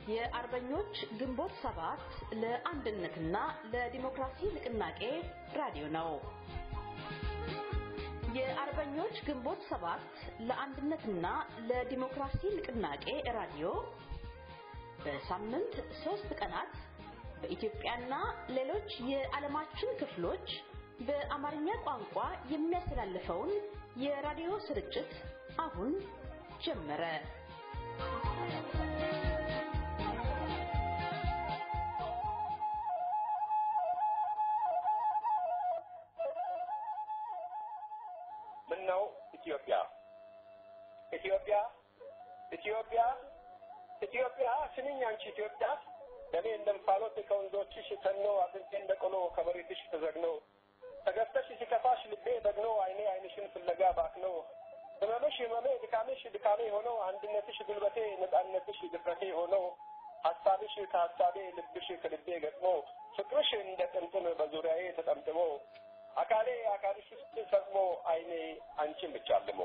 የአርበኞች ግንቦት ሰባት ለአንድነትና ለዲሞክራሲ ንቅናቄ ራዲዮ ነው። የአርበኞች ግንቦት ሰባት ለአንድነትና ለዲሞክራሲ ንቅናቄ ራዲዮ በሳምንት ሶስት ቀናት በኢትዮጵያና ሌሎች የዓለማችን ክፍሎች በአማርኛ ቋንቋ የሚያስተላልፈውን የራዲዮ ስርጭት አሁን ጀመረ። ምነው ኢትዮጵያ ኢትዮጵያ ኢትዮጵያ ኢትዮጵያ ስንኝ አንቺ ኢትዮጵያ ደሜ እንደ እንፋሎት ከወንዞችሽ ተኖ አጥንቴ እንደ ቆሎ ከመሬትሽ ተዘግኖ ተገፍተሽ ሲከፋሽ ልቤ በግኖ አይኔ አይንሽን ፍለጋ ባክኖ ህመምሽ ህመሜ ድካምሽ ድካሜ ሆነው አንድነትሽ ጉልበቴ ነጻነትሽ ድፍረቴ ሆነው ሀሳብሽ ከሀሳቤ ልብሽ ከልቤ ገጥሞ ፍቅርሽ እንደ ጥምጥም በዙሪያዬ ተጠምጥሞ አካሌ አካልሽ ውስጥ ሰጥሞ አይኔ አንቺን ብቻ አልሞ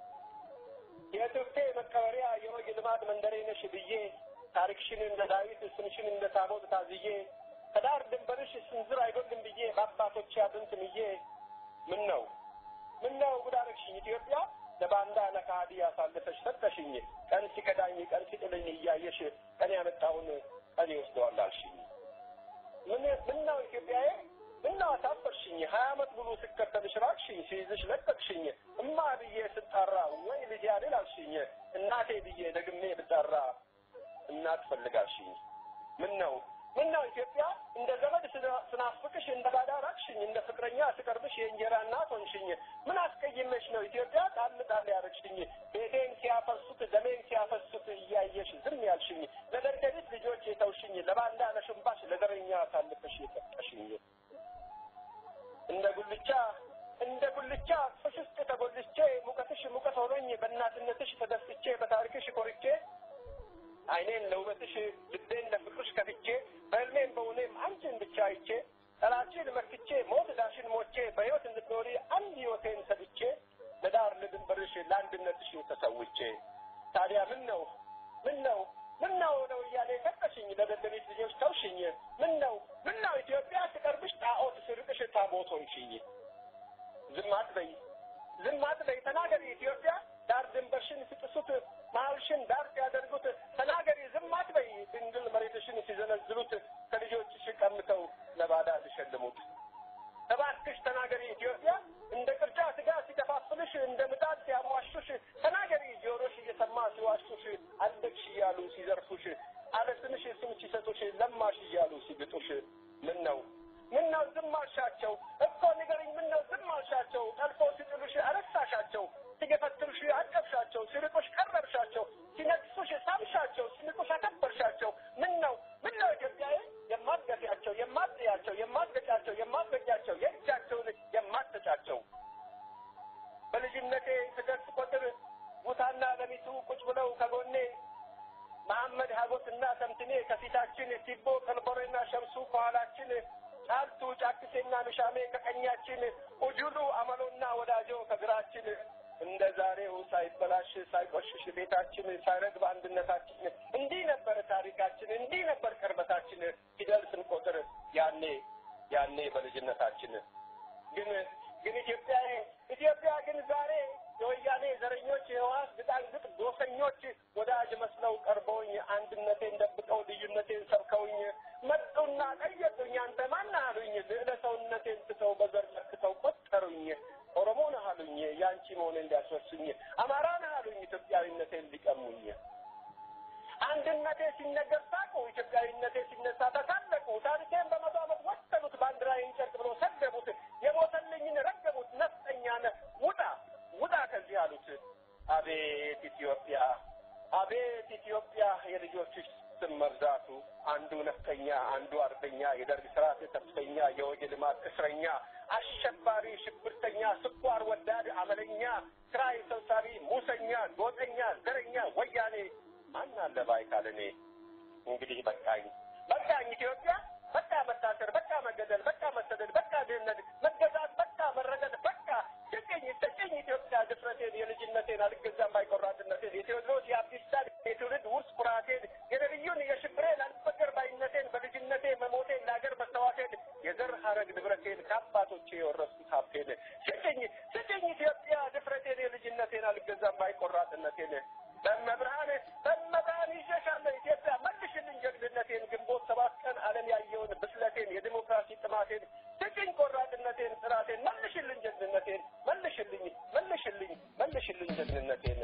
የትብቴ መቀበሪያ የወግ ልማድ መንደሬ ነሽ ብዬ ታሪክሽን እንደ ዳዊት ስምሽን እንደ ታቦት ታዝዬ ከዳር ድንበርሽ ስንዝር አይጎልም ብዬ በአባቶች አጥንት ምዬ ምን ነው ምን ነው ጉዳረግሽኝ ኢትዮጵያ ለባንዳ ለካሃዲ አሳልፈሽ ሰጠሽኝ ቀን ሲከዳኝ ቀን ሲጥልኝ እያየሽ ቀን ያመጣውን ቀን ይወስደዋል አልሽኝ ምን ምን ነው ኢትዮጵያዬ ምነው አሳፈርሽኝ? ሀያ ዓመት ሙሉ ስከተልሽ ራቅሽኝ፣ ሲይዝሽ ለቀቅሽኝ። እማ ብዬ ስጠራ ወይ ልጅ ያድል አልሽኝ። እናቴ ብዬ ደግሜ ብጠራ እናት ፈልጋልሽኝ። ምን ነው ምን ነው ኢትዮጵያ እንደ ዘመድ ስናፍቅሽ እንደ ባዳ ራቅሽኝ፣ እንደ ፍቅረኛ ስቀርብሽ የእንጀራ እናት ሆንሽኝ። ምን አስቀይመሽ ነው ኢትዮጵያ ጣል ጣል ያረግሽኝ? ቤቴን ሲያፈርሱት ደሜን ሲያፈሱት እያየሽ ዝም ያልሽኝ፣ ለደደቢት ልጆች የተውሽኝ፣ ለባንዳ ለሽንባሽ ለዘረኛ አሳልፈሽ የሰጠሽኝ እንደ ጉልቻ እንደ ጉልቻ ፍሽ ውስጥ ተጎልቼ ሙቀትሽ ሙቀት ሆኖኝ በእናትነትሽ ተደስቼ በታሪክሽ ኮርቼ ዓይኔን ለውበትሽ ልቤን ለፍቅርሽ ከፍቼ በሕልሜም በውኔም አንቺን ብቻ አይቼ ጠላችን መክቼ ሞት ዳሽን ሞቼ በሕይወት እንድትኖሪ አንድ ሕይወቴን ሰጥቼ ለዳር ለድንበርሽ ለአንድነትሽ ተሰውቼ ታዲያ ምን ነው ምን ነው ምን ነው ነው እያለ ሰጠሽኝ ለደደቢት ልጆች ተውሽኝ ምን ነው ምን ነው ኢትዮጵያ ስቀርብሽ ጣዖት ስርቅሽ ታቦት ሆንሽኝ ዝም አትበይ ዝም አትበይ ተናገሪ ኢትዮጵያ ዳር ድንበርሽን ሲጥሱት መሀልሽን ዳር ሲያደርጉት ተናገሪ ዝም አትበይ ድንግል መሬትሽን ሲዘነዝሩት ከልጆችሽ ቀምተው ለባዳ ሲሸልሙት እባክሽ ተናገሪ ኢትዮጵያ እንደ ቅርጫ ስጋ ሲከፋፍልሽ እንደ ምጣድ ሲያሟሹሽ ተናገሪ ጆሮሽ እየሰማ ሲዋሹሽ አለቅሽ እያሉ ሲዘርፉሽ አለ ስምሽ ስም ሲሰጡሽ ለማሽ እያሉ ሲግጡሽ ምን ነው ምን ነው ዝም አልሻቸው እኮ ንገርኝ ምን ነው ዝም አልሻቸው ጠልፎ ሲጥሉሽ አረሳሻቸው ሲገፈትሩሽ አቀፍሻቸው ሲርቁሽ ቀረብሻቸው ሲነቅሱሽ ሳምሻቸው ሲንቁሽ አከበርሻቸው ምን ነው ምን ነው ኢትዮጵያዊ የማትገፊያቸው የማትጥያቸው የማትገጫቸው የማትገጫቸው የእጃቸውን የማትተጫቸው በልጅነቴ ስደርስ ቁጥር ሙታና ለሚቱ ቁጭ ብለው ከጎኔ መሐመድ ሀጎስና ተምትኔ ከፊታችን ቲቦ ቀልበሬና ሸምሱ ከኋላችን ጫልቱ ጫክሴና ምሻሜ ከቀኛችን ኡጁሉ አመሎና ወዳጆ ከግራችን እንደ ዛሬው ሳይበላሽ ሳይቆሽሽ ቤታችን ሳይረግብ አንድነታችን እንዲህ ነበር ታሪካችን፣ እንዲህ ነበር ቅርበታችን ፊደል ስንቆጥር ያኔ ያኔ በልጅነታችን ግን ግን ኢትዮጵያ ኢትዮጵያ ግን ዛሬ የወያኔ ዘረኞች የህዋስ ግጣንግጥ ዶሰኞች ወዳጅ መስለው ቀርበውኝ አንድነቴን ደብቀው ልዩነቴን ሰብከውኝ መጡና ጠየቁኝ አንተ ማን አሉኝ ልዕለ ሰውነቴን ትተው በዘር ለክተው ቆጠሩኝ ኦሮሞ ነህ አሉኝ ያንቺ መሆኔን ሊያስወሱኝ አማራ ነህ አሉኝ ኢትዮጵያዊነቴን ሊቀሙኝ አንድነቴ ሲነገር ሳቁ ኢትዮጵያዊነቴ ሲነሳ ተሳለቁ ታሪኬን በመቶ ዓመት ወሰኑት ባንዲራዬን ጨርቅ ብሎ ሰደቡት የሞተልኝን ረገሙት ነፍጠኛ ነህ ውጣ ውጣ ከዚህ አሉት አቤት ኢትዮጵያ አቤት ኢትዮጵያ የልጆችሽ ስም መብዛቱ አንዱ ነፍጠኛ አንዱ አርበኛ የደርግ ስርዓት ተስፈኛ የወግ ልማት እስረኛ አሸባሪ ሽብርተኛ ስኳር ወዳድ አመለኛ ክራይ ሰብሳቢ ሙሰኛ ጎጠኛ ዘረኛ ወያኔ ማን አለ ባይ ካለኔ እንግዲህ በቃኝ በቃኝ ኢትዮጵያ በቃ መታሰር በቃ መገደል በቃ መሰደድ በቃ ድህነት መገዛት በቃ መረገጥ በቃ ስጭኝ ስጭኝ ኢትዮጵያ ድፍረቴን የልጅነቴን አልገዛም ባይቆራጥነቴን የቴዎድሮስ የአብዲሳን የትውልድ ውርስ ኩራቴን የነቢዩን የሽብር ባይ ቆራጥነቴን በመብርሃን በመብርሃን ይዤሻለሁ ኢትዮጵያ መልሽልኝ ጀግንነቴን ግንቦት ሰባት ቀን ዓለም ያየውን ብስለቴን የዲሞክራሲ ጥማቴን ስጭኝ ቆራጥነቴን ጥራቴን መልሽልኝ ጀግንነቴን መልሽልኝ መልሽልኝ መልሽልኝ ጀግንነቴን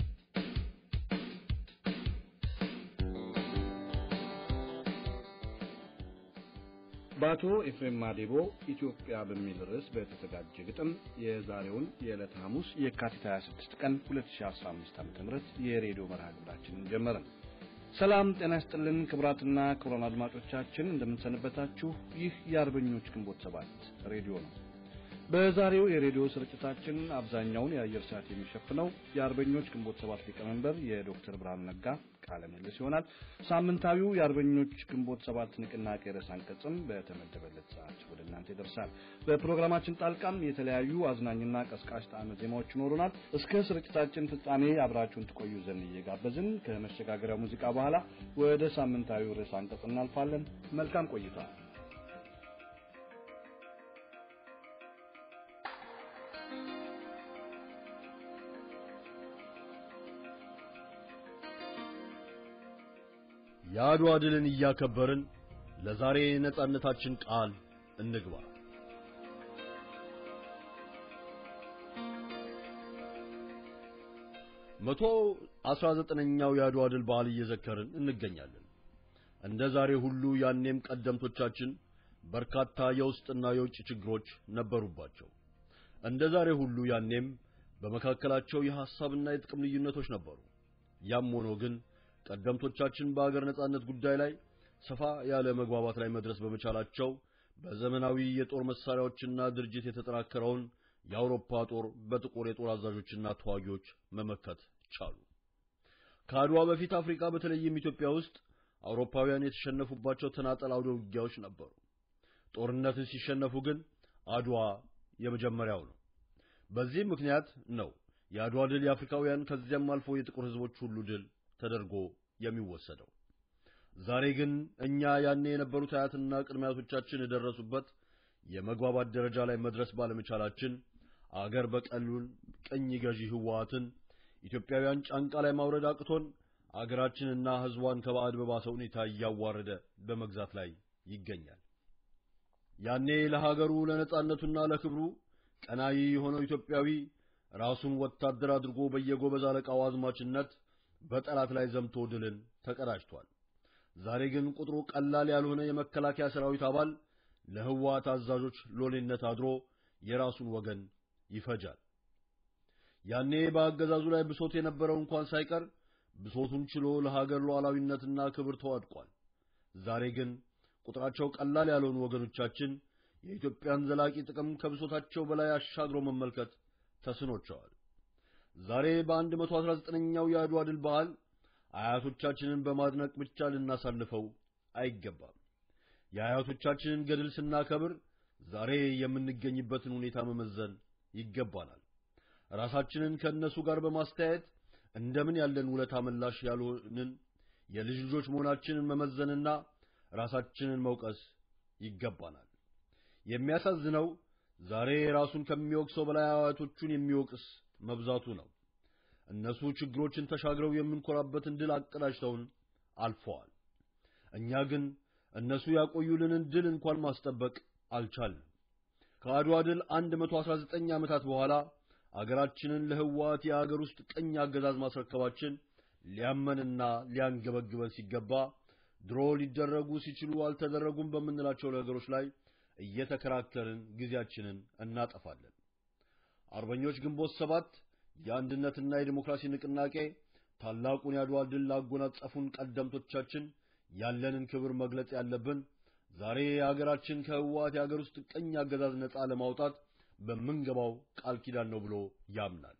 በአቶ ኤፍሬም ማዴቦ ኢትዮጵያ በሚል ርዕስ በተዘጋጀ ግጥም የዛሬውን የዕለተ ሐሙስ የካቲት 26 ቀን 2015 ዓ.ም የሬዲዮ መርሃ ግብራችንን ጀመርን። ሰላም ጤና ይስጥልን ክቡራትና ክቡራን አድማጮቻችን እንደምንሰነበታችሁ። ይህ የአርበኞች ግንቦት ሰባት ሬዲዮ ነው። በዛሬው የሬዲዮ ስርጭታችን አብዛኛውን የአየር ሰዓት የሚሸፍነው የአርበኞች ግንቦት ሰባት ሊቀመንበር የዶክተር ብርሃኑ ነጋ ቃለ ምልልስ ይሆናል። ሳምንታዊው የአርበኞች ግንቦት ሰባት ንቅናቄ ርዕስ አንቀጽም በተመደበለት ሰዓት ወደ እናንተ ይደርሳል። በፕሮግራማችን ጣልቃም የተለያዩ አዝናኝና ቀስቃሽ ጣዕመ ዜማዎች ይኖሩናል። እስከ ስርጭታችን ፍጻሜ አብራችሁን ትቆዩ ዘንድ እየጋበዝን ከመሸጋገሪያው ሙዚቃ በኋላ ወደ ሳምንታዊው ርዕስ አንቀጽ እናልፋለን። መልካም ቆይታ። የአድዋ ድልን እያከበርን ለዛሬ ነጻነታችን ቃል እንግባ። መቶ አስራ ዘጠነኛው የአድዋ ድል በዓል እየዘከርን እንገኛለን። እንደ ዛሬ ሁሉ ያኔም ቀደምቶቻችን በርካታ የውስጥና የውጭ ችግሮች ነበሩባቸው። እንደ ዛሬ ሁሉ ያኔም በመካከላቸው የሐሳብና የጥቅም ልዩነቶች ነበሩ። ያም ሆኖ ግን ቀደምቶቻችን በአገር ነጻነት ጉዳይ ላይ ሰፋ ያለ መግባባት ላይ መድረስ በመቻላቸው በዘመናዊ የጦር መሳሪያዎችና ድርጅት የተጠናከረውን የአውሮፓ ጦር በጥቁር የጦር አዛዦችና ተዋጊዎች መመከት ቻሉ። ከአድዋ በፊት አፍሪካ በተለይም ኢትዮጵያ ውስጥ አውሮፓውያን የተሸነፉባቸው ተናጠል አውደ ውጊያዎች ነበሩ። ጦርነትን ሲሸነፉ ግን አድዋ የመጀመሪያው ነው። በዚህ ምክንያት ነው የአድዋ ድል የአፍሪካውያን ከዚያም አልፎ የጥቁር ሕዝቦች ሁሉ ድል ተደርጎ የሚወሰደው። ዛሬ ግን እኛ ያኔ የነበሩት አያትና ቅድመ አያቶቻችን የደረሱበት የመግባባት ደረጃ ላይ መድረስ ባለመቻላችን አገር በቀሉን ቅኝ ገዢ ህወሓትን ኢትዮጵያውያን ጫንቃ ላይ ማውረድ አቅቶን አገራችንና ህዝቧን ከባዕድ በባሰ ሁኔታ እያዋረደ በመግዛት ላይ ይገኛል። ያኔ ለሀገሩ ለነጻነቱና ለክብሩ ቀናይ የሆነው ኢትዮጵያዊ ራሱን ወታደር አድርጎ በየጎበዝ አለቃው አዝማችነት በጠላት ላይ ዘምቶ ድልን ተቀዳጅቷል። ዛሬ ግን ቁጥሩ ቀላል ያልሆነ የመከላከያ ሰራዊት አባል ለህወሓት አዛዦች ሎሌነት አድሮ የራሱን ወገን ይፈጃል። ያኔ በአገዛዙ ላይ ብሶት የነበረው እንኳን ሳይቀር ብሶቱን ችሎ ለሀገር ሉዓላዊነትና ክብር ተዋድቋል። ዛሬ ግን ቁጥራቸው ቀላል ያልሆኑ ወገኖቻችን የኢትዮጵያን ዘላቂ ጥቅም ከብሶታቸው በላይ አሻግሮ መመልከት ተስኖቸዋል። ዛሬ በአንድ መቶ አስራ ዘጠነኛው የአድዋ ድል በዓል አያቶቻችንን በማድነቅ ብቻ ልናሳልፈው አይገባም። የአያቶቻችንን ገድል ስናከብር ዛሬ የምንገኝበትን ሁኔታ መመዘን ይገባናል። ራሳችንን ከእነሱ ጋር በማስተያየት እንደምን ያለን ውለታ መላሽ ያልሆንን የልጅ ልጆች መሆናችንን መመዘንና ራሳችንን መውቀስ ይገባናል። የሚያሳዝነው ዛሬ ራሱን ከሚወቅሰው በላይ አያቶቹን የሚወቅስ መብዛቱ ነው። እነሱ ችግሮችን ተሻግረው የምንኮራበትን ድል አቀዳጅተውን አልፈዋል። እኛ ግን እነሱ ያቆዩልንን ድል እንኳን ማስጠበቅ አልቻልንም። ከአድዋ ድል 119 ዓመታት በኋላ አገራችንን ለህወሓት የአገር ውስጥ ቅኝ አገዛዝ ማስረከባችን ሊያመንና ሊያንገበግበን ሲገባ ድሮ ሊደረጉ ሲችሉ አልተደረጉም በምንላቸው ነገሮች ላይ እየተከራከርን ጊዜያችንን እናጠፋለን። አርበኞች ግንቦት ሰባት የአንድነትና የዲሞክራሲ ንቅናቄ ታላቁን የአድዋ ድል ላጎናጸፉን ቀደምቶቻችን ያለንን ክብር መግለጽ ያለብን ዛሬ የአገራችን ከህወሓት የአገር ውስጥ ቅኝ አገዛዝ ነፃ ለማውጣት በምንገባው ቃል ኪዳን ነው ብሎ ያምናል።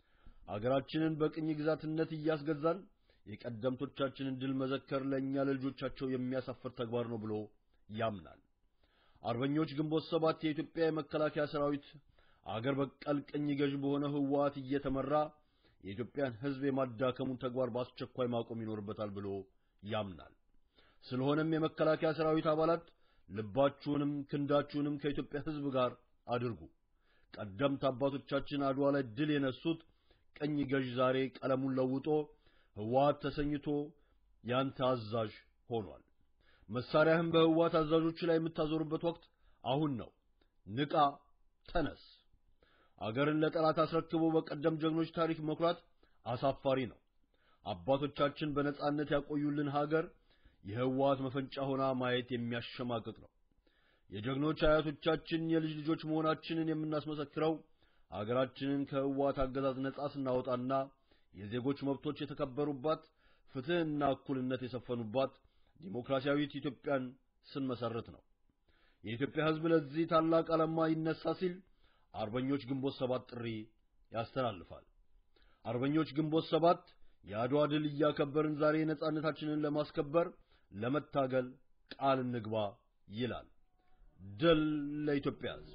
አገራችንን በቅኝ ግዛትነት እያስገዛን የቀደምቶቻችንን ድል መዘከር ለእኛ ለልጆቻቸው የሚያሳፍር ተግባር ነው ብሎ ያምናል። አርበኞች ግንቦት ሰባት የኢትዮጵያ የመከላከያ ሰራዊት አገር በቀል ቅኝ ገዥ በሆነ ህወሓት እየተመራ የኢትዮጵያን ህዝብ የማዳከሙን ተግባር በአስቸኳይ ማቆም ይኖርበታል ብሎ ያምናል። ስለሆነም የመከላከያ ሰራዊት አባላት ልባችሁንም ክንዳችሁንም ከኢትዮጵያ ህዝብ ጋር አድርጉ። ቀደምት አባቶቻችን አድዋ ላይ ድል የነሱት ቀኝ ገዥ ዛሬ ቀለሙን ለውጦ ህወሓት ተሰኝቶ ያንተ አዛዥ ሆኗል። መሳሪያህን በህወሓት አዛዦች ላይ የምታዞርበት ወቅት አሁን ነው። ንቃ፣ ተነስ። አገርን ለጠላት አስረክቦ በቀደም ጀግኖች ታሪክ መኩራት አሳፋሪ ነው። አባቶቻችን በነጻነት ያቆዩልን ሀገር የህወሓት መፈንጫ ሆና ማየት የሚያሸማቅቅ ነው። የጀግኖች አያቶቻችን የልጅ ልጆች መሆናችንን የምናስመሰክረው አገራችንን ከህወሓት አገዛዝ ነጻ ስናወጣና የዜጎች መብቶች የተከበሩባት ፍትህና እኩልነት የሰፈኑባት ዲሞክራሲያዊት ኢትዮጵያን ስንመሰርት ነው። የኢትዮጵያ ህዝብ ለዚህ ታላቅ ዓላማ ይነሳ ሲል አርበኞች ግንቦት ሰባት ጥሪ ያስተላልፋል። አርበኞች ግንቦት ሰባት የአድዋ ድል እያከበርን ዛሬ ነጻነታችንን ለማስከበር ለመታገል ቃል እንግባ ይላል። ድል ለኢትዮጵያ ህዝብ።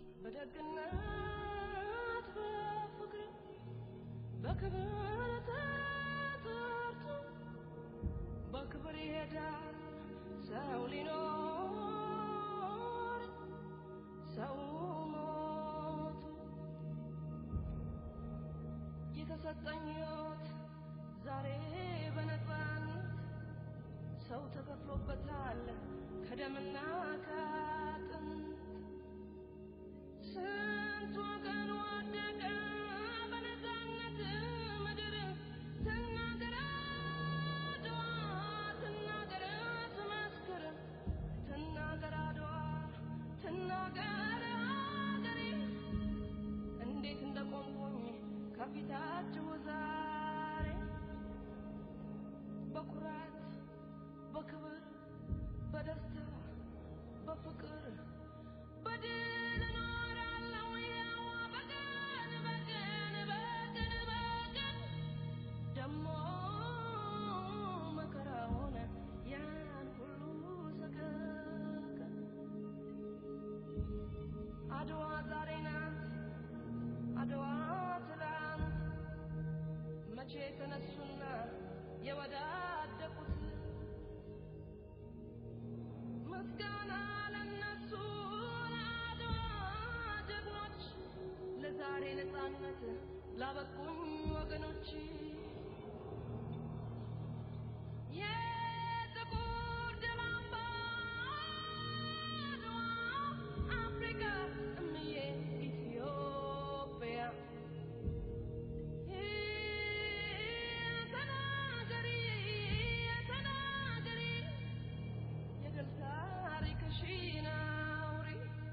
በደግነት በፍቅር በክብር ተጠርቶ በክብር ይሄዳል ሰው ሊኖር ሰው ሞቱ የተሰጠኝ ሕይወት ዛሬ በነፃነት ሰው ተከፍሎበታል ከደምና ከአጥንት ስንት ወገን ወደቀ በነፃነት ምድር ትናገር አድዋ ትናገር ትመስክር ትናገር አድዋ ትናገር አገሬ እንዴት እንደቆምኩኝ ከፊታችሁ ዛሬ በኩራት በክብር በደስታ በፍቅር በድል እኖራለሁ ያው በቀን በቀን በቀን በቀን ደሞ መከራ ሆነ ያን ሁሉ ሰቀቀን አድዋ ዛሬ ናት አድዋ ትላንት መቼ ተነሱና የወዳደቁት ምስጋና ለነሱ ለአድዋ ጀግኖች ለዛሬ ነፃነት ላበቁኝ ወገኖች የጥቁር ደም አምባ አድዋ አፍሪካ እምዬ ኢትዮጵያ ተናገሪ ተናገሪ የድል ታሪክሽን አውሪ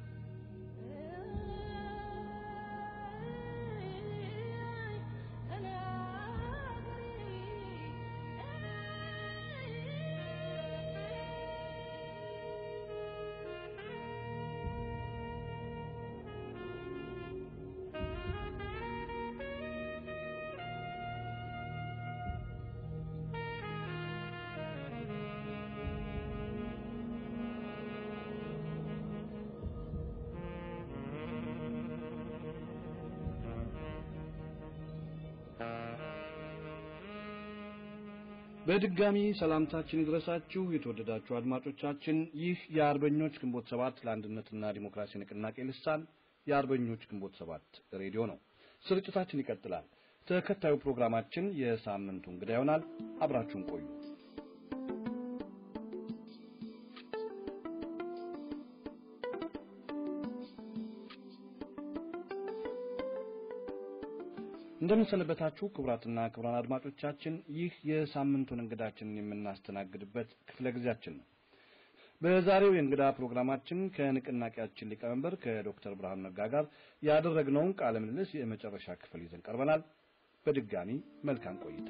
በድጋሚ ሰላምታችን ይድረሳችሁ የተወደዳችሁ አድማጮቻችን። ይህ የአርበኞች ግንቦት ሰባት ለአንድነትና ዲሞክራሲ ንቅናቄ ልሳን የአርበኞች ግንቦት ሰባት ሬዲዮ ነው። ስርጭታችን ይቀጥላል። ተከታዩ ፕሮግራማችን የሳምንቱ እንግዳ ይሆናል። አብራችሁን ቆዩ። እንደምንሰነበታችሁ ክቡራትና ክቡራን አድማጮቻችን፣ ይህ የሳምንቱን እንግዳችንን የምናስተናግድበት ክፍለ ጊዜያችን ነው። በዛሬው የእንግዳ ፕሮግራማችን ከንቅናቄያችን ሊቀመንበር ከዶክተር ብርሃኑ ነጋ ጋር ያደረግነውን ቃለ ምልልስ የመጨረሻ ክፍል ይዘን ቀርበናል። በድጋሚ መልካም ቆይታ።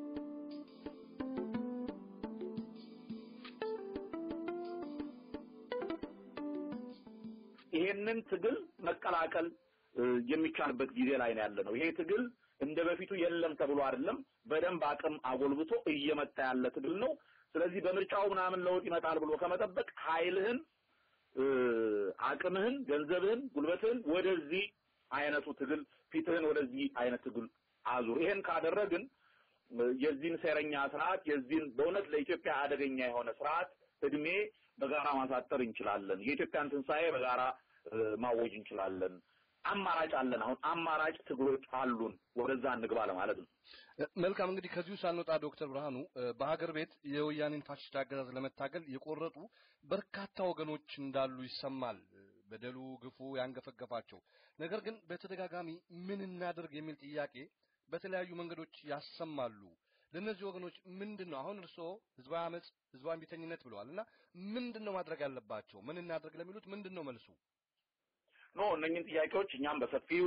ይሄንን ትግል መቀላቀል የሚቻልበት ጊዜ ላይ ነው ያለ ነው። ይሄ ትግል እንደ በፊቱ የለም ተብሎ አይደለም፣ በደንብ አቅም አጎልብቶ እየመጣ ያለ ትግል ነው። ስለዚህ በምርጫው ምናምን ለውጥ ይመጣል ብሎ ከመጠበቅ ኃይልህን፣ አቅምህን፣ ገንዘብህን፣ ጉልበትህን ወደዚህ አይነቱ ትግል ፊትህን ወደዚህ አይነት ትግል አዙር። ይሄን ካደረግን የዚህን ሴረኛ ስርዓት የዚህን በእውነት ለኢትዮጵያ አደገኛ የሆነ ስርዓት እድሜ በጋራ ማሳጠር እንችላለን። የኢትዮጵያን ትንሣኤ በጋራ ማወጅ እንችላለን። አማራጭ አለን። አሁን አማራጭ ትግሎች አሉን። ወደዛ እንግባ ለማለት ነው። መልካም እንግዲህ ከዚሁ ሳንወጣ ዶክተር ብርሃኑ በሀገር ቤት የወያኔን ፋሽስት አገዛዝ ለመታገል የቆረጡ በርካታ ወገኖች እንዳሉ ይሰማል። በደሉ፣ ግፉ ያንገፈገፋቸው ነገር ግን በተደጋጋሚ ምን እናድርግ የሚል ጥያቄ በተለያዩ መንገዶች ያሰማሉ። ለእነዚህ ወገኖች ምንድን ነው አሁን እርስዎ ህዝባዊ አመፅ፣ ህዝባዊ እምቢተኝነት ብለዋል እና ምንድን ነው ማድረግ ያለባቸው? ምን እናድርግ ለሚሉት ምንድን ነው መልሱ? ኖ እነኝህን ጥያቄዎች እኛም በሰፊው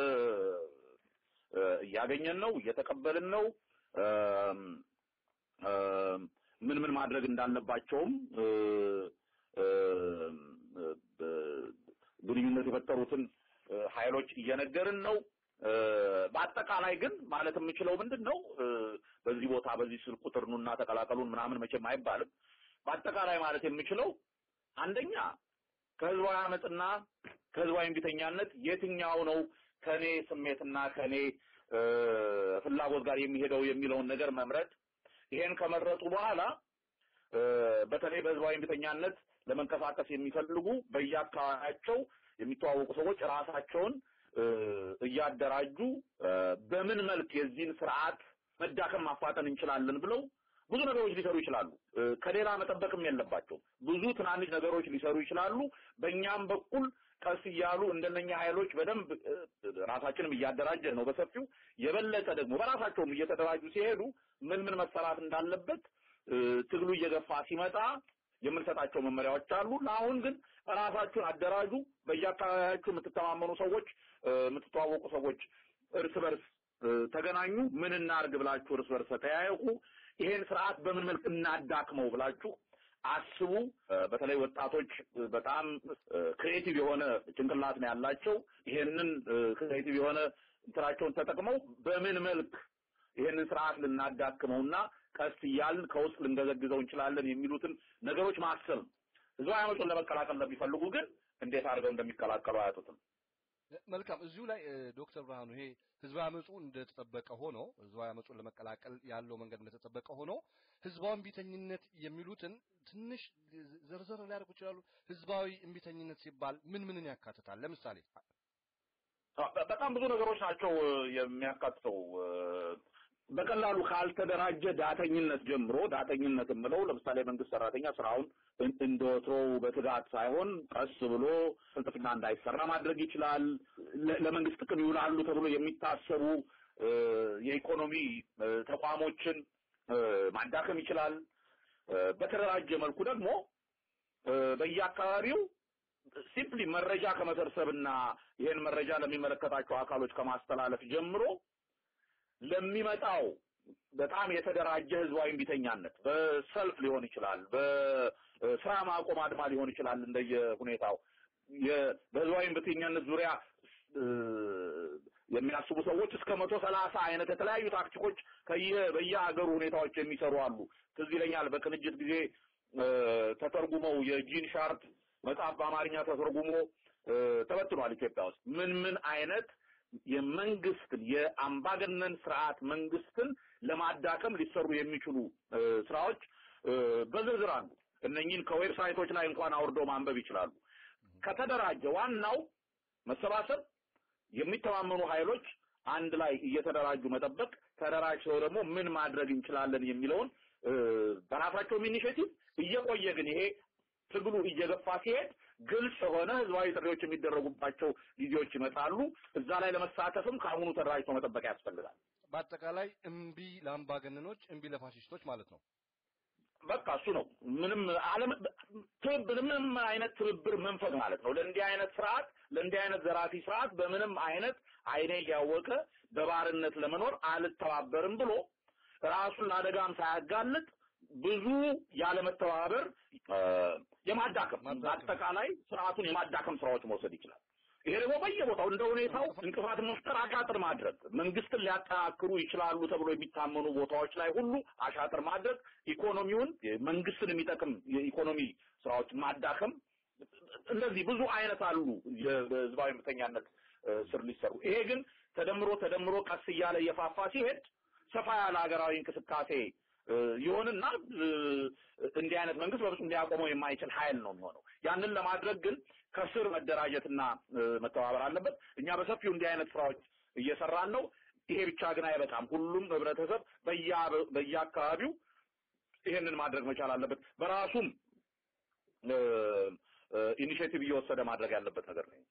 እያገኘን ነው፣ እየተቀበልን ነው። ምን ምን ማድረግ እንዳለባቸውም ግንኙነት የፈጠሩትን ኃይሎች እየነገርን ነው። በአጠቃላይ ግን ማለት የምችለው ምንድን ነው በዚህ ቦታ በዚህ ስልክ ቁጥር ኑና ተቀላቀሉን ምናምን መቼም አይባልም። በአጠቃላይ ማለት የምችለው አንደኛ ከህዝባዊ አመፅና ከህዝባዊ እምቢተኛነት የትኛው ነው ከኔ ስሜትና ከኔ ፍላጎት ጋር የሚሄደው የሚለውን ነገር መምረጥ። ይሄን ከመረጡ በኋላ በተለይ በህዝባዊ እምቢተኛነት ለመንቀሳቀስ የሚፈልጉ በየአካባቢያቸው የሚተዋወቁ ሰዎች ራሳቸውን እያደራጁ በምን መልክ የዚህን ስርዓት መዳከም ማፋጠን እንችላለን ብለው ብዙ ነገሮች ሊሰሩ ይችላሉ። ከሌላ መጠበቅም የለባቸው። ብዙ ትናንሽ ነገሮች ሊሰሩ ይችላሉ። በእኛም በኩል ቀስ እያሉ እንደነኛ ኃይሎች በደንብ ራሳችንም እያደራጀን ነው በሰፊው የበለጠ ደግሞ በራሳቸውም እየተደራጁ ሲሄዱ ምን ምን መሰራት እንዳለበት ትግሉ እየገፋ ሲመጣ የምንሰጣቸው መመሪያዎች አሉ። ለአሁን ግን ራሳችሁን አደራጁ። በየአካባቢያችሁ የምትተማመኑ ሰዎች፣ የምትተዋወቁ ሰዎች እርስ በርስ ተገናኙ። ምን እናርግ ብላችሁ እርስ በርስ ተጠያየቁ። ይሄን ስርዓት በምን መልክ እናዳክመው ብላችሁ አስቡ። በተለይ ወጣቶች በጣም ክሬቲቭ የሆነ ጭንቅላት ነው ያላቸው። ይሄንን ክሬቲቭ የሆነ እንትናቸውን ተጠቅመው በምን መልክ ይሄንን ስርዓት ልናዳክመውና ቀስ እያልን ከውስጥ ልንገዘግዘው እንችላለን የሚሉትን ነገሮች ማሰብ። ህዝባዊ አመፁን ለመቀላቀል ለሚፈልጉ ግን እንዴት አድርገው እንደሚቀላቀሉ አያጡትም። መልካም እዚሁ ላይ ዶክተር ብርሃኑ ይሄ ህዝባዊ አመፁ እንደተጠበቀ ሆኖ ህዝባዊ አመፁን ለመቀላቀል ያለው መንገድ እንደተጠበቀ ሆኖ ህዝባዊ እምቢተኝነት የሚሉትን ትንሽ ዘርዘር ሊያደርጉ ይችላሉ። ህዝባዊ እምቢተኝነት ሲባል ምን ምንን ያካትታል? ለምሳሌ በጣም ብዙ ነገሮች ናቸው የሚያካትተው። በቀላሉ ካልተደራጀ ዳተኝነት ጀምሮ ዳተኝነት የምለው ለምሳሌ መንግስት ሰራተኛ ስራውን እንደወትሮው በትጋት ሳይሆን ቀስ ብሎ ፍልጥፍና እንዳይሰራ ማድረግ ይችላል። ለመንግስት ጥቅም ይውላሉ ተብሎ የሚታሰቡ የኢኮኖሚ ተቋሞችን ማዳከም ይችላል። በተደራጀ መልኩ ደግሞ በየአካባቢው ሲምፕሊ መረጃ ከመሰብሰብና ይሄን መረጃ ለሚመለከታቸው አካሎች ከማስተላለፍ ጀምሮ ለሚመጣው በጣም የተደራጀ ህዝባዊ እምቢተኛነት በሰልፍ ሊሆን ይችላል፣ በስራ ማቆም አድማ ሊሆን ይችላል። እንደየ ሁኔታው በህዝባዊ እምቢተኛነት ዙሪያ የሚያስቡ ሰዎች እስከ መቶ ሰላሳ አይነት የተለያዩ ታክቲኮች ከየ በየሀገሩ ሁኔታዎች የሚሰሩ አሉ። ትዝ ይለኛል በቅንጅት ጊዜ ተተርጉመው የጂን ሻርፕ መጽሐፍ በአማርኛ ተተርጉሞ ተበትኗል ኢትዮጵያ ውስጥ ምን ምን አይነት የመንግስትን የአምባገነን ስርዓት መንግስትን ለማዳከም ሊሰሩ የሚችሉ ስራዎች በዝርዝር አሉ። እነኚህን ከዌብሳይቶች ላይ እንኳን አውርደው ማንበብ ይችላሉ። ከተደራጀ ዋናው መሰባሰብ፣ የሚተማመኑ ኃይሎች አንድ ላይ እየተደራጁ መጠበቅ፣ ተደራጅተው ደግሞ ምን ማድረግ እንችላለን የሚለውን በራሳቸውም ኢኒሼቲቭ እየቆየ ግን ይሄ ትግሉ እየገፋ ሲሄድ ግልጽ የሆነ ህዝባዊ ጥሪዎች የሚደረጉባቸው ጊዜዎች ይመጣሉ። እዛ ላይ ለመሳተፍም ከአሁኑ ተደራጅቶ መጠበቅ ያስፈልጋል። በአጠቃላይ እምቢ ለአምባገነኖች፣ እምቢ ለፋሽስቶች ማለት ነው። በቃ እሱ ነው። ምንም ዓለም ትብብር ምንም አይነት ትብብር መንፈግ ማለት ነው። ለእንዲህ አይነት ስርዓት ለእንዲህ አይነት ዘራፊ ስርዓት በምንም አይነት አይኔ እያወቀ በባርነት ለመኖር አልተባበርም ብሎ ራሱን ለአደጋም ሳያጋልጥ ብዙ ያለመተባበር የማዳከም አጠቃላይ ስርዓቱን የማዳከም ስራዎች መውሰድ ይችላል። ይሄ ደግሞ በየቦታው እንደ ሁኔታው እንቅፋት መፍጠር፣ አሻጥር ማድረግ መንግስትን ሊያጠናክሩ ይችላሉ ተብሎ የሚታመኑ ቦታዎች ላይ ሁሉ አሻጥር ማድረግ፣ ኢኮኖሚውን መንግስትን የሚጠቅም የኢኮኖሚ ስራዎችን ማዳከም፣ እንደዚህ ብዙ አይነት አሉ የህዝባዊ እምቢተኛነት ስር ሊሰሩ። ይሄ ግን ተደምሮ ተደምሮ ቀስ እያለ እየፋፋ ሲሄድ ሰፋ ያለ ሀገራዊ እንቅስቃሴ እ፣ ይሆንና እ፣ እንዲህ አይነት መንግስት በፍጹም ሊያቆመው የማይችል ኃይል ነው የሚሆነው። ያንን ለማድረግ ግን ከስር መደራጀትና እ፣ መተባበር አለበት። እኛ በሰፊው እንዲህ አይነት ስራዎች እየሰራን ነው። ይሄ ብቻ ግን አይበቃም። ሁሉም ህብረተሰብ በያ በየአካባቢው ይሄንን ማድረግ መቻል አለበት። በራሱም እ፣ እ፣ ኢኒሼቲቭ እየወሰደ ማድረግ ያለበት ነገር ነው።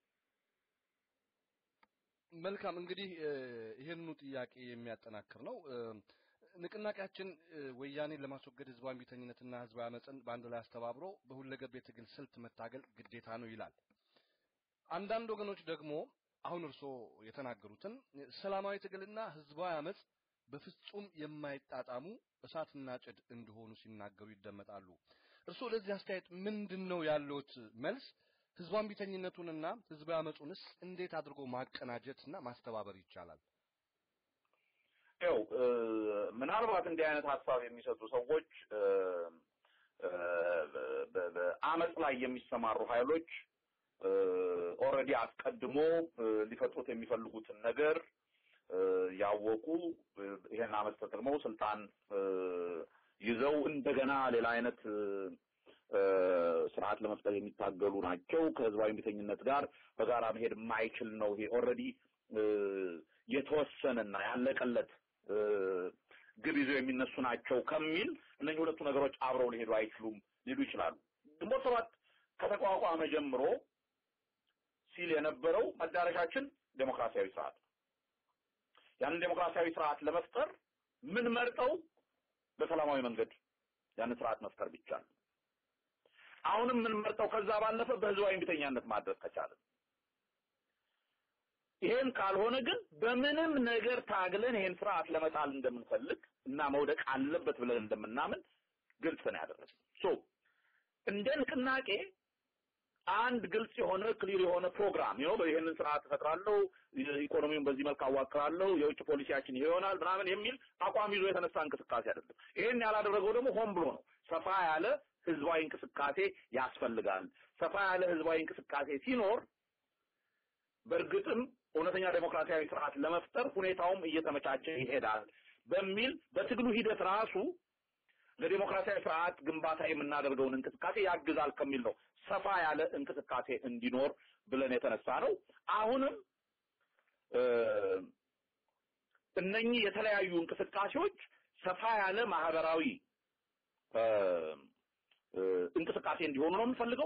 መልካም እንግዲህ እ፣ ይህንኑ ጥያቄ የሚያጠናክር ነው። እ፣ ንቅናቄያችን እ፣ ወያኔን ለማስወገድ ህዝባዊ እምቢተኝነትና ህዝባዊ አመፅን በአንድ ላይ አስተባብሮ በሁለገብ የትግል ስልት መታገል ግዴታ ነው ይላል። አንዳንድ ወገኖች ደግሞ አሁን እርስዎ የተናገሩትን ሰላማዊ ትግልና ህዝባዊ አመፅ በፍጹም የማይጣጣሙ እሳትና ጭድ እንደሆኑ ሲናገሩ ይደመጣሉ። እርስዎ ለዚህ አስተያየት ምንድን ነው ያለዎት መልስ? ህዝባዊ እምቢተኝነቱንና ህዝባዊ አመፁንስ እንዴት አድርጎ ማቀናጀትና ማስተባበር ይቻላል? ያው እ፣ ምናልባት እንዲህ አይነት ሀሳብ የሚሰጡ ሰዎች እ፣ እ፣ በ- በአመፅ ላይ የሚሰማሩ ኃይሎች ኦልሬዲ አስቀድሞ እ፣ ሊፈጥሩት የሚፈልጉትን ነገር እ፣ ያወቁ እ፣ ይሄን አመፅ ተጠቅመው ስልጣን እ፣ ይዘው እንደገና ሌላ አይነት እ፣ እ፣ ስርዓት ለመፍጠር የሚታገሉ ናቸው። ከህዝባዊ እምቢተኝነት ጋር በጋራ መሄድ የማይችል ነው። ይሄ ኦልሬዲ የተወሰነና ያለቀለት እ፣ ግብ ይዘው የሚነሱ ናቸው ከሚል እነዚህ ሁለቱ ነገሮች አብረው ሊሄዱ አይችሉም ሊሉ ይችላሉ። ግንቦት ሰባት ከተቋቋመ ጀምሮ ሲል የነበረው መዳረሻችን ዴሞክራሲያዊ ስርዓት ነው። ያንን ዴሞክራሲያዊ ስርዓት ለመፍጠር ምን መርጠው በሰላማዊ መንገድ ያንን ስርዓት መፍጠር ብቻ ነው። አሁንም ምን መርጠው ከዛ ባለፈ በህዝባዊ እምቢተኛነት ማድረግ ከቻለን ይሄን ካልሆነ ግን በምንም ነገር ታግለን ይሄን ስርዓት ለመጣል እንደምንፈልግ እና መውደቅ አለበት ብለን እንደምናምን ግልጽ ነው ያደረግነው። ሶ እንደ ንቅናቄ አንድ ግልጽ የሆነ ክሊር የሆነ ፕሮግራም ነው። ይሄንን ስርዓት እፈጥራለሁ፣ ኢኮኖሚውን በዚህ መልክ አዋቅራለሁ፣ የውጭ ፖሊሲያችን ይሄ ይሆናል ምናምን የሚል አቋም ይዞ የተነሳ እንቅስቃሴ አይደለም። ይሄን ያላደረገው ደግሞ ሆን ብሎ ነው። ሰፋ ያለ ህዝባዊ እንቅስቃሴ ያስፈልጋል። ሰፋ ያለ ህዝባዊ እንቅስቃሴ ሲኖር በእርግጥም እውነተኛ ዴሞክራሲያዊ ስርዓት ለመፍጠር ሁኔታውም እየተመቻቸ ይሄዳል በሚል በትግሉ ሂደት ራሱ ለዴሞክራሲያዊ ስርዓት ግንባታ የምናደርገውን እንቅስቃሴ ያግዛል ከሚል ነው ሰፋ ያለ እንቅስቃሴ እንዲኖር ብለን የተነሳ ነው። አሁንም እ፣ እነኚህ የተለያዩ እንቅስቃሴዎች ሰፋ ያለ ማህበራዊ እ፣ እ፣ እንቅስቃሴ እንዲሆኑ ነው የምንፈልገው።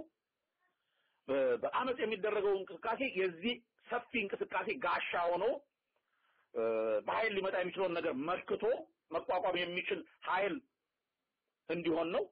በ- በአመፅ የሚደረገው እንቅስቃሴ የዚህ ሰፊ እንቅስቃሴ ጋሻ ሆኖ እ፣ በኃይል ሊመጣ የሚችለውን ነገር መክቶ መቋቋም የሚችል ኃይል እንዲሆን ነው።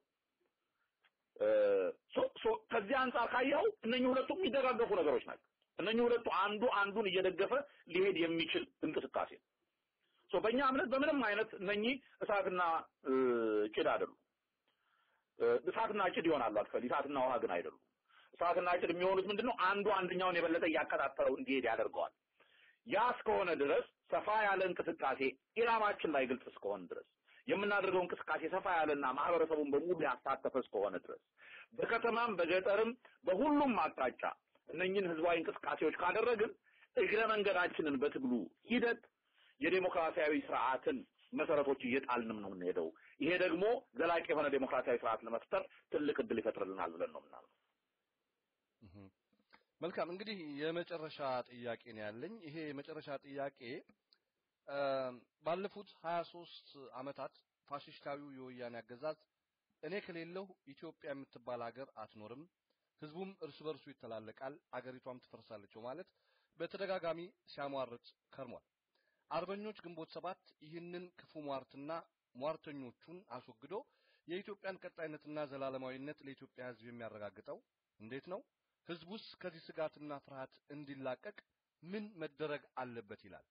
እ፣ ሶ- ሶ- ከዚህ አንጻር ካየኸው እነኚህ ሁለቱ የሚደጋገፉ ነገሮች ናቸው። እነኚህ ሁለቱ አንዱ አንዱን እየደገፈ ሊሄድ የሚችል እንቅስቃሴ ነው። ሶ በእኛ እምነት በምንም አይነት እነኚህ እሳትና እ፣ ጭድ አይደሉም። እ፣ እሳትና ጭድ ይሆናሉ አክቹዋሊ እሳትና ውሃ ግን አይደሉም። እሳትና ጭድ የሚሆኑት ምንድነው? አንዱ አንደኛውን የበለጠ እያቀጣጠለው እንዲሄድ ያደርገዋል። ያ እስከሆነ ድረስ ሰፋ ያለ እንቅስቃሴ ኢላማችን ላይ ግልጽ እስከሆነ ድረስ የምናደርገው እንቅስቃሴ ሰፋ ያለና ማህበረሰቡን በሙሉ ያሳተፈ እስከሆነ ድረስ በከተማም በገጠርም በሁሉም አቅጣጫ እነኝህን ህዝባዊ እንቅስቃሴዎች ካደረግን እግረ መንገዳችንን በትግሉ ሂደት የዴሞክራሲያዊ ስርዓትን መሰረቶች እየጣልንም ነው የምንሄደው። ይሄ ደግሞ ዘላቂ የሆነ ዴሞክራሲያዊ ስርዓት ለመፍጠር ትልቅ እድል ይፈጥርልናል ብለን ነው የምናምነው። እህ። መልካም እንግዲህ የመጨረሻ ጥያቄ ነው ያለኝ። ይሄ የመጨረሻ ጥያቄ እ፣ ባለፉት 23 ዓመታት ፋሽስታዊው የወያኔ አገዛዝ እኔ ከሌለሁ ኢትዮጵያ የምትባል ሀገር አትኖርም፣ ህዝቡም እርስ በርሱ ይተላለቃል፣ አገሪቷም ትፈርሳለች ማለት በተደጋጋሚ ሲያሟርት ከርሟል። አርበኞች ግንቦት ሰባት ይህንን ክፉ ሟርትና ሟርተኞቹን አስወግዶ የኢትዮጵያን ቀጣይነትና ዘላለማዊነት ለኢትዮጵያ ህዝብ የሚያረጋግጠው እንዴት ነው? ህዝቡስ ከዚህ ስጋትና ፍርሃት እንዲላቀቅ ምን መደረግ አለበት ይላል?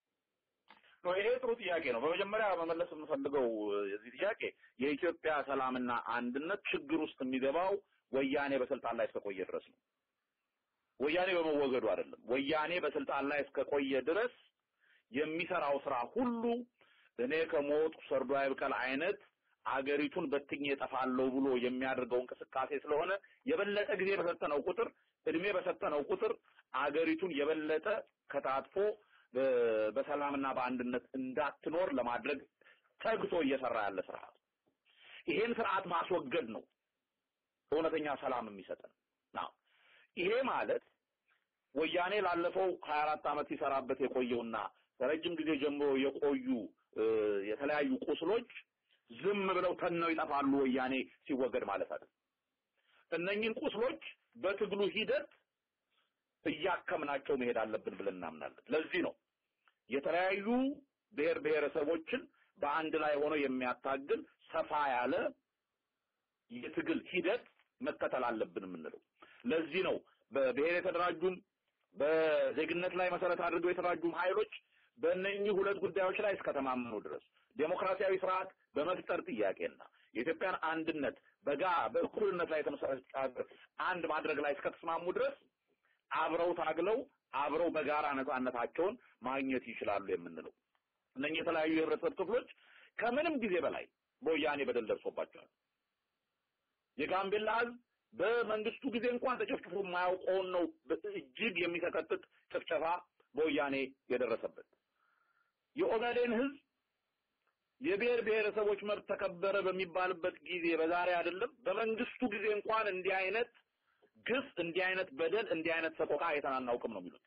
ነው ይሄ ጥሩ ጥያቄ ነው። በመጀመሪያ መመለስ የምፈልገው እ፣ የዚህ ጥያቄ የኢትዮጵያ ሰላምና አንድነት ችግር ውስጥ የሚገባው ወያኔ በስልጣን ላይ እስከቆየ ድረስ ነው። ወያኔ በመወገዱ አይደለም። ወያኔ በስልጣን ላይ እስከቆየ ድረስ የሚሰራው ስራ ሁሉ እኔ ከሞት ሰርዶ አይብቀል አይነት አገሪቱን በትኜ እጠፋለሁ ብሎ የሚያደርገው እንቅስቃሴ ስለሆነ የበለጠ ጊዜ በሰጠነው ቁጥር እድሜ በሰጠነው ቁጥር አገሪቱን የበለጠ ከታጥፎ በ- በሰላምና በአንድነት እንዳትኖር ለማድረግ ተግቶ እየሰራ ያለ ስርዓት ይሄን ስርዓት ማስወገድ ነው እውነተኛ ሰላም የሚሰጠን ነው። ይሄ ማለት ወያኔ ላለፈው 24 ዓመት ሲሰራበት የቆየውና ከረጅም ጊዜ ጀምሮ የቆዩ የተለያዩ ቁስሎች ዝም ብለው ተነው ይጠፋሉ ወያኔ ሲወገድ ማለት አይደለም። እነኚህን ቁስሎች በትግሉ ሂደት እያከምናቸው መሄድ አለብን ብለን እናምናለን። ለዚህ ነው የተለያዩ ብሔር ብሔረሰቦችን በአንድ ላይ ሆኖ የሚያታግል ሰፋ ያለ የትግል ሂደት መከተል አለብን የምንለው። ለዚህ ነው በብሔር የተደራጁም በዜግነት ላይ መሰረት አድርገው የተደራጁም ኃይሎች በእነኚህ ሁለት ጉዳዮች ላይ እስከተማመኑ ድረስ ዴሞክራሲያዊ ስርዓት በመፍጠር ጥያቄና የኢትዮጵያን አንድነት በጋ በእኩልነት ላይ የተመሰረተ ሀገር አንድ ማድረግ ላይ እስከተስማሙ ድረስ አብረው ታግለው አብረው በጋራ ነጻነታቸውን ማግኘት ይችላሉ የምንለው እነኚህ የተለያዩ የህብረተሰብ ክፍሎች ከምንም ጊዜ በላይ በወያኔ በደል ደርሶባቸዋል። የጋምቤላ ህዝብ በመንግስቱ ጊዜ እንኳን ተጨፍጭፎ የማያውቀውን ነው እጅግ የሚሰቀጥጥ ጭፍጨፋ በወያኔ የደረሰበት። የኦጋዴን ህዝብ የብሔር ብሔረሰቦች መብት ተከበረ በሚባልበት ጊዜ በዛሬ አይደለም በመንግስቱ ጊዜ እንኳን እንዲህ አይነት ግፍ፣ እንዲህ አይነት በደል፣ እንዲህ አይነት ሰቆቃ አይተን አናውቅም ነው የሚሉት።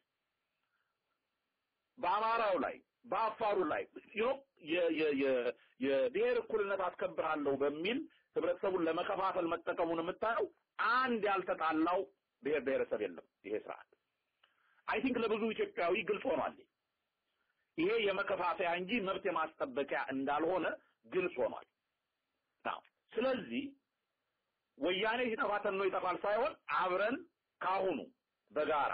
በአማራው ላይ በአፋሩ ላይ የብሔር እኩልነት አስከብራለሁ በሚል ህብረተሰቡን ለመከፋፈል መጠቀሙን የምታየው አንድ ያልተጣላው ብሔር ብሔረሰብ የለም። ይሄ ስርዓት አይ ቲንክ ለብዙ ኢትዮጵያዊ ግልጽ ሆኗል። ይሄ የመከፋፈያ እንጂ መብት የማስጠበቂያ እንዳልሆነ ግልጽ ሆኗል። ናው ስለዚህ ወያኔ ሲጠፋ ተኖ ይጠፋል ሳይሆን አብረን ካሁኑ በጋራ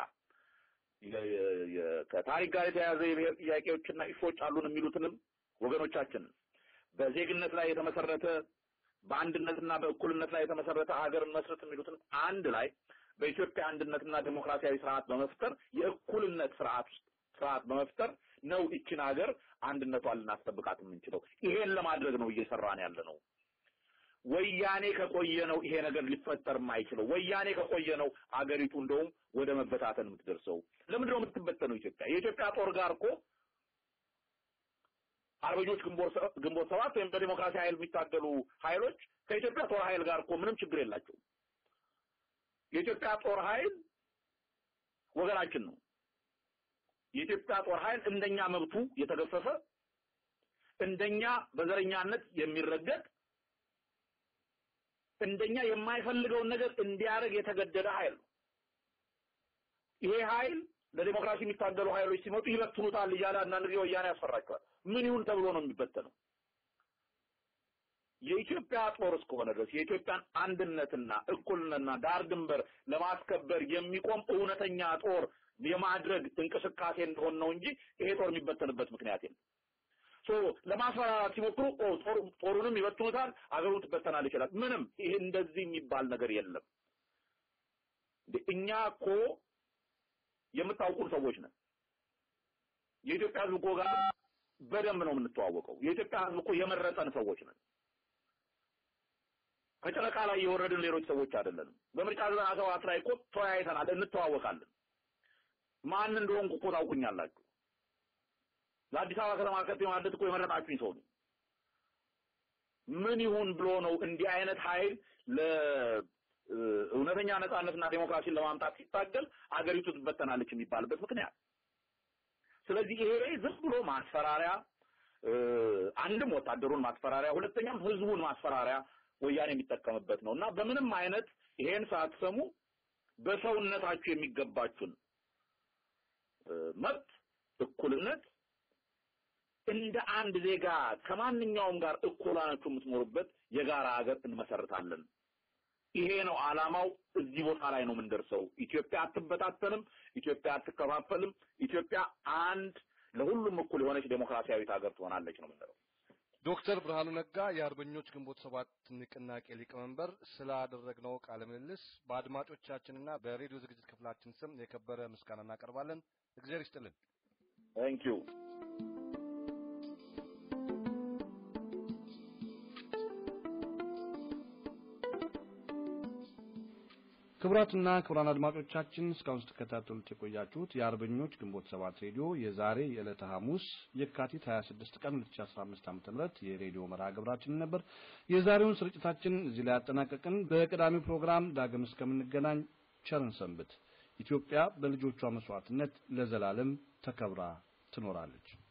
ከታሪክ ጋር የተያያዘ የብሔር ጥያቄዎችና ኢሾች አሉን የሚሉትንም ወገኖቻችንን በዜግነት ላይ የተመሰረተ በአንድነትና በእኩልነት ላይ የተመሰረተ ሀገርን መስረት የሚሉትን አንድ ላይ በኢትዮጵያ አንድነትና ዴሞክራሲያዊ ስርዓት በመፍጠር የእኩልነት ስርዓት ውስጥ ስርዓት በመፍጠር ነው ይችን ሀገር አንድነቷን ልናስጠብቃት የምንችለው። ይሄን ለማድረግ ነው እየሰራን ያለ ነው። ወያኔ ከቆየ ነው ይሄ ነገር ሊፈጠር የማይችለው። ወያኔ ከቆየ ነው አገሪቱ እንደውም ወደ መበታተን የምትደርሰው። ለምንድን ነው የምትበተነው ኢትዮጵያ? የኢትዮጵያ ጦር ጋር እኮ አርበኞች ግንቦት ሰባት ወይም በዲሞክራሲ ኃይል የሚታገሉ ኃይሎች ከኢትዮጵያ ጦር ኃይል ጋር እኮ ምንም ችግር የላቸውም። የኢትዮጵያ ጦር ኃይል ወገናችን ነው። የኢትዮጵያ ጦር ኃይል እንደኛ መብቱ የተገፈፈ እንደኛ በዘረኛነት የሚረገጥ እንደኛ የማይፈልገውን ነገር እንዲያደርግ የተገደደ ኃይል ነው። ይሄ ኃይል ለዲሞክራሲ የሚታገሉ ኃይሎች ሲመጡ ይበትኑታል እያለ አንዳንድ ጊዜ ወያኔ ያስፈራቸዋል። ምን ይሁን ተብሎ ነው የሚበተነው? የኢትዮጵያ ጦር እስከሆነ ድረስ የኢትዮጵያን አንድነትና እኩልነትና ዳር ድንበር ለማስከበር የሚቆም እውነተኛ ጦር የማድረግ እንቅስቃሴ እንደሆነ ነው እንጂ ይሄ ጦር የሚበተንበት ምክንያት የለም። ሶ ለማስፈራራት ሲሞክሩ ጦሩንም ይበትኑታል፣ አገሩ ትበተናል ይችላል። ምንም ይሄ እንደዚህ የሚባል ነገር የለም። እኛ እኮ የምታውቁን ሰዎች ነን። የኢትዮጵያ ሕዝብ እኮ ጋር በደንብ ነው የምንተዋወቀው። የኢትዮጵያ ሕዝብ እኮ የመረጠን ሰዎች ነን። ከጨረቃ ላይ የወረድን ሌሎች ሰዎች አይደለንም። በምርጫ ዘጠና ሰባት ላይ እኮ ተወያይተናል፣ እንተዋወቃለን። ማን እንደሆንኩ እኮ ታውቁኛላችሁ። ለአዲስ አበባ ከተማ ከንቲባ ማለት እኮ የመረጣችሁኝ ሰው ነው። ምን ይሁን ብሎ ነው እንዲህ አይነት ኃይል ለእውነተኛ ነጻነትና ዴሞክራሲን ለማምጣት ሲታገል አገሪቱ ትበተናለች የሚባልበት ምክንያት። ስለዚህ ይሄ ዝም ብሎ ማስፈራሪያ፣ አንድም ወታደሩን ማስፈራሪያ፣ ሁለተኛም ህዝቡን ማስፈራሪያ ወያኔ የሚጠቀምበት ነው እና በምንም አይነት ይሄን ሳትሰሙ በሰውነታችሁ የሚገባችሁን መብት እኩልነት እንደ አንድ ዜጋ ከማንኛውም ጋር እኩል ሆናችሁ የምትኖሩበት የጋራ ሀገር እንመሰርታለን። ይሄ ነው አላማው። እዚህ ቦታ ላይ ነው የምንደርሰው። ኢትዮጵያ አትበታተንም፣ ኢትዮጵያ አትከፋፈልም፣ ኢትዮጵያ አንድ ለሁሉም እኩል የሆነች ዴሞክራሲያዊት ሀገር ትሆናለች ነው የምንለው። ዶክተር ብርሃኑ ነጋ የአርበኞች ግንቦት ሰባት ንቅናቄ ሊቀመንበር ስላደረግነው ቃለ ምልልስ በአድማጮቻችንና በሬዲዮ ዝግጅት ክፍላችን ስም የከበረ ምስጋና እናቀርባለን። እግዚአብሔር ይስጥልን። ታንክ ዩ ክቡራትና ክቡራን አድማጮቻችን እስካሁን ስትከታተሉት የቆያችሁት የአርበኞች ግንቦት ሰባት ሬዲዮ የዛሬ የዕለተ ሐሙስ የካቲት 26 ቀን 2015 ዓ.ም የሬዲዮ መርሃ ግብራችን ነበር። የዛሬውን ስርጭታችን እዚህ ላይ ያጠናቀቅን። በቀዳሚው ፕሮግራም ዳግም እስከምንገናኝ ቸርን ሰንብት። ኢትዮጵያ በልጆቿ መስዋዕትነት ለዘላለም ተከብራ ትኖራለች።